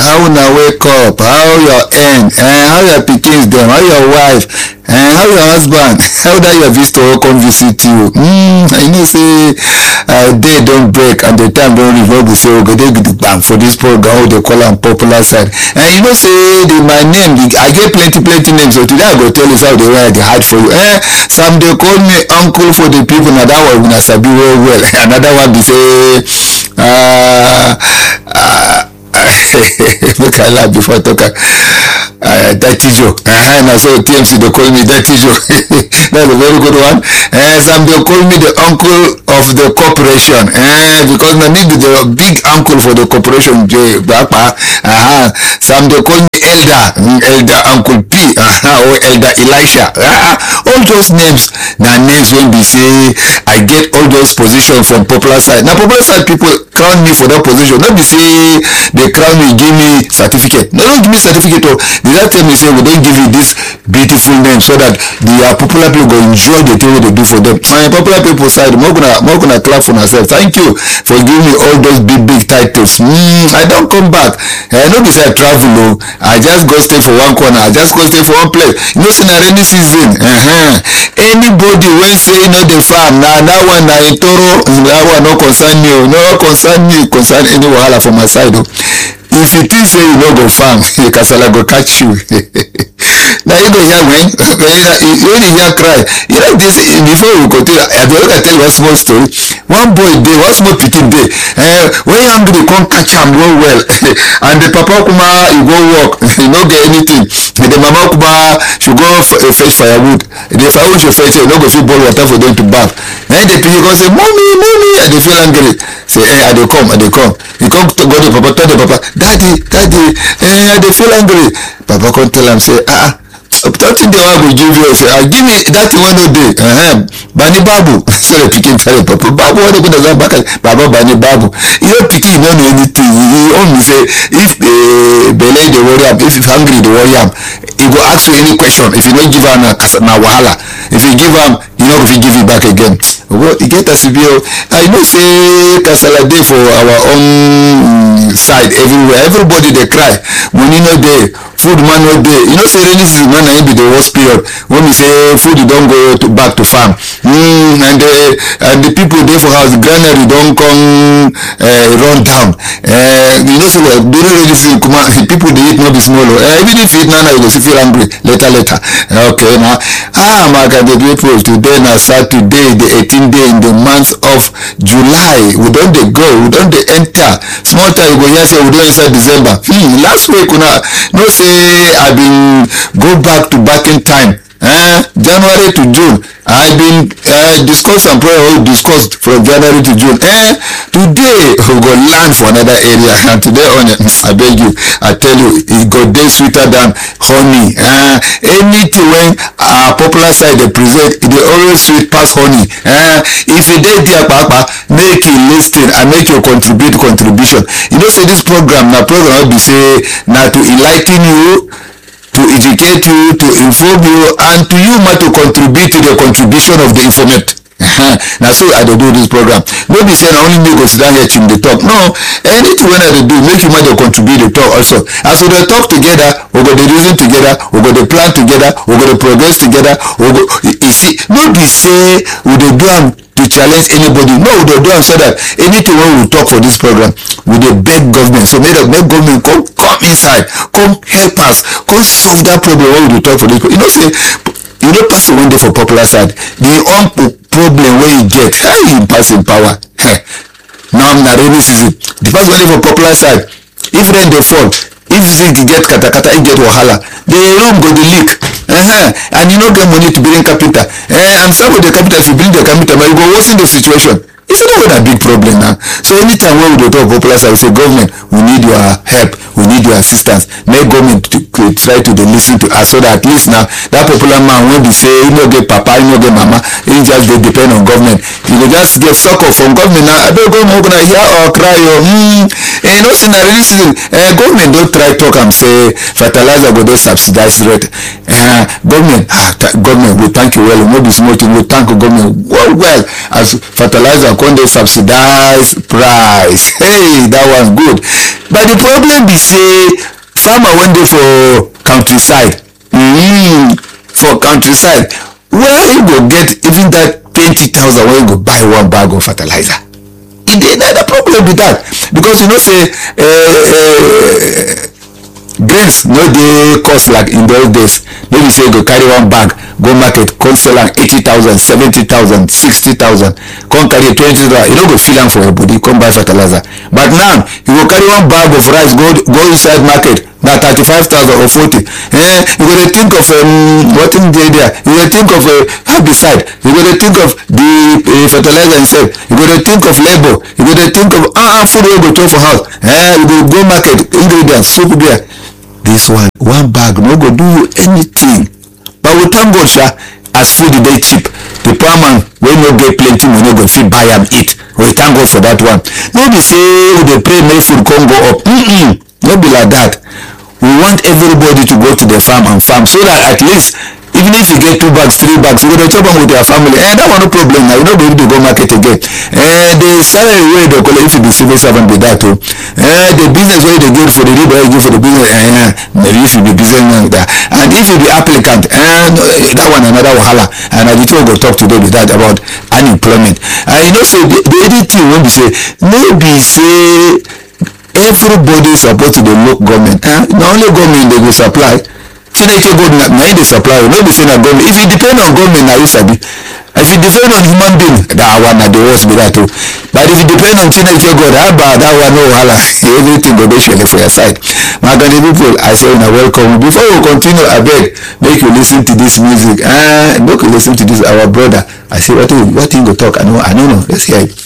how una wake up how your end eh, how your pikins dem how your wife eh, how your husband how that your visitor come visit you mm, i know say uh, day don break and the time don reach wey be say ogede gidigbam for this program wey dey call am popular side and you know say the my name i get plenty plenty names so today i go tell you some of the way i dey hide for you eh, some dey call me uncle for the people na that one una sabi well well another one be say uh, uh, make i laugh before i talk am uh, dirty joke uh, na so tmc dey call me dirty joke that's a very good one uh, some dey call me the uncle of the corporation uh, because na me be the big uncle for the corporation je gbapa uh, some dey call me elder mm, elder uncle p uh, or elder elisha uh, all those names na names wey be say i get all those positions from popular side na popular side people crown me for that position no be say they crown me give me certificate they don't give me certificate o they just tell me say we don give you this beautiful name so that the uh, popular people go enjoy the thing wey they do for them and popular people side make una make una clap for una sef thank you for giving me all those big big titles mm, i don come back uh, no be say i travel o i just go stay for one corner i just go stay for one place you know say na rainy season uh -huh. anybody wey say e no dey farm na that one na im toro that one no concern me o no concern me concern any wahala for my side o if you think say you no go farm kasala go catch you na you go hear when when you hear cry you know this before we continue i dey make i tell you one small story one boy dey one small pikin dey uh, when hungry come catch am well well and the papa kuma e go work e no get anything the mama kuma she go uh, fetch firewood the firewood she fetch e no go fit boil water for them to baff na the pikin come say mommy mommy i dey feel angry say eh i dey come i dey come he come go the papa tell the papa daddy daddy eh i dey feel angry papa come tell am say ah something dey wan go give you say ah give me that thing wey no dey uh -huh. bani babu so the pikin tell the papa babu wey dey go down back baba bani babu you know pikin no know anything he own be say if uh, belle dey worry am if hungry dey worry am he go ask you any question if you no give am na na wahala if you give am you no go fit give you back again well e get as e be o i know say kasala dey for our own side everywhere everybody dey cry money no dey food man no dey you know say rainy season na im be the worst period when be say food don go to back to farm mm, and the and the people dey for house granary don come uh, run down uh, you know say well, during rainy season kuma people dey eat no be small o uh, even if you eat now now you go still feel hungry later later okay na ah my god the people today na saturday the 18th day in the month of july we don dey go we don dey enter small time you go hear say we don inside december hmm, last week una know say i bin go back to back in time eh, january to june i bin uh, discuss some prayer wey we discuss from january to june eh, today we go land for another area and today on i beg you i tell you e go dey sweeter than honey eh, anything wey our popular side dey present e dey always sweet pass honey eh, if you dey there kpakpa make you lis ten and make you contribute contribution you know say this program na program wey be say na to enligh ten you to educate you to inform you and to you ma to contribute to the contribution of the informant na so i dey do this program no be say na only me go sit down here chim dey talk no anything wey i dey do make you ma dey contribute dey talk also as we dey talk together we go dey reason together we go dey plan together we go dey progress together we go you see no be say we dey do am to challenge anybody no we dey do am so that anything wey we talk for this program we dey beg government so make make government come come inside come help us come solve that problem wey we dey talk for this you know say you know person wey dey for popular side the own problem wey e get how e pass im power now na rainy season the person wey dey for popular side if rain dey fall if zinc get katakata e get wahala the room go dey leak uh -huh. and you no get money to bring carpenter uh, and some of the carpenter if you bring the carpenter you go worsen the situation you see that one na big problem now so anytime wey we dey talk popular side we say government we need your help we need your assistance make government to dey try to dey lis ten to us so that at least now that popular man wey be say he no get papa he no get mama he just dey depend on government he go just get sucker from government now abeg government make una hear our cry o hmm eh, you know say na rainy season eh, government don try talk am say fertilizer go dey subsidized rate eh, government ah th government we thank you well no be small thing we thank government well well as fertilizer come dey subsidized price hey that one good but the problem be say farmer wey dey for countryside mm, for countryside where he go get even that twenty thousand wey he go buy one bag of fertilizer e dey na the problem be that because you know say uh, uh, grains no dey cost like in those days no be say you go carry one bag go market come sell am eighty thousand seventy thousand sixty thousand come carry twenty thousand you no go feel am for your body come buy fertilizer but now you go carry one bag of rice go go inside market na thirty-five thousand or forty eh you go dey think of um, wetin dey there you go dey think of uh, herbicide you go dey think of the uh, fertilizer itself you go dey think of labour you go dey think of ah ah food wey you go throw for house eh you go go market ingredients soup there this one one bag no go do you anything but we thank god sha as food dey cheap the poor man wey no get plenty money go fit buy am eat we thank god for that one no be say we dey pray make food come go up mm -mm, no be like that we want everybody to go to the farm and farm so that at least even if you get two bags three bags you go dey chop am with your family eh that one no problem na you no go need to go market again eh the salary wey you dey collect if you be civil servant be that o eh the business wey you dey get for the riba you get for the business eh maybe if you be business man that and if you be applicant eh no, eh, that one another wahala and na the thing we go talk today be that about unemployment and you know say the the only thing wey be say no be say everybody suppose to dey look government eh na only government dey go supply chineke god na na him dey supply you no be say na government if you depend on government na you sabi if you depend on human being that one na the worst be that o but if you depend on chineke god haba that one no wahala everything go dey shele for your side my country people i say una welcome before we continue abeg make you lis ten to this music uh, make you lis ten to this our brother i say wetin wetin he go talk i no i no know let's hear it.